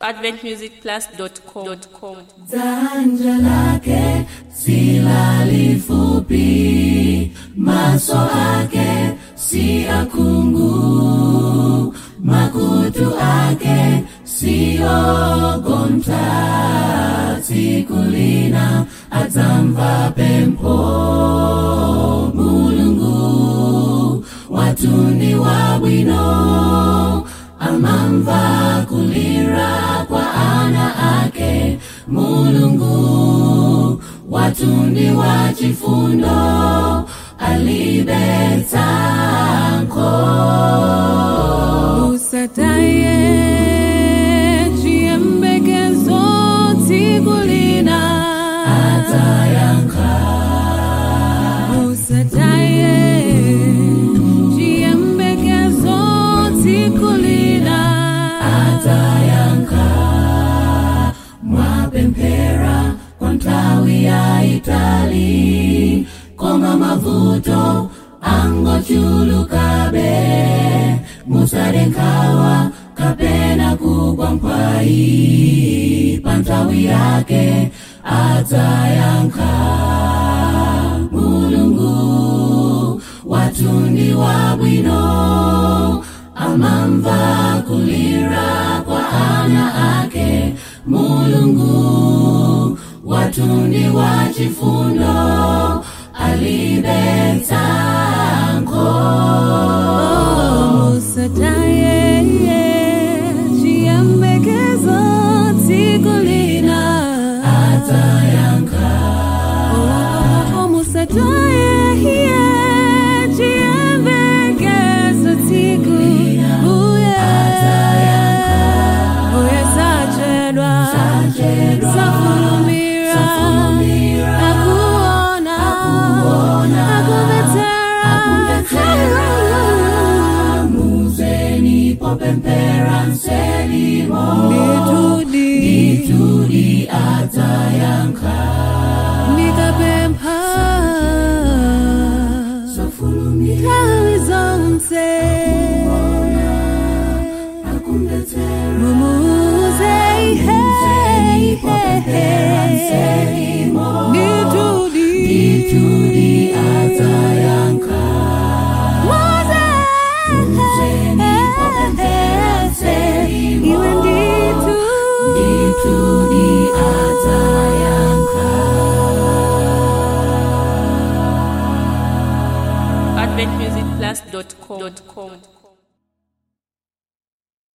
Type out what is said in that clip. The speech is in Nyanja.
adventmusicplus.com. Janja lake si la lifupi, maso ake si akungu, makutu ake siyo gonta, sikulina atamva pempo mulungu watundi wabwino amamva kulira kwa ana ake mulungu watundi wa chifundo alibetanko usataye chiyembekezo tikulina atayanka usataye chiyembekezo tikulina atayanka mwapempera kwa ntawi ya itali koma mavuto angochulukabe musadenkawa kapena kugwa mpwai pantawi yake atayanka mulungu watundi wabwino amamva kulira kwa ana ake mulungu watundi wa chifundo alibetanko usataye chiyembekezo tikulina atayanka omusataye chiyembekezo tikulina atayanka uye sachedwa Sachedwa, safulumira safulumira, akuona akuona, akuvetera muzeni popempera nselimo nditudi itudi atayanka nikapempha sofulumira tawi zonse akumbetera mumuze muzeni popempera nselimo nditudi itudi atayanka muzeni popempera nselimo iwe nditu itudi atayanka adventmusicplus.com.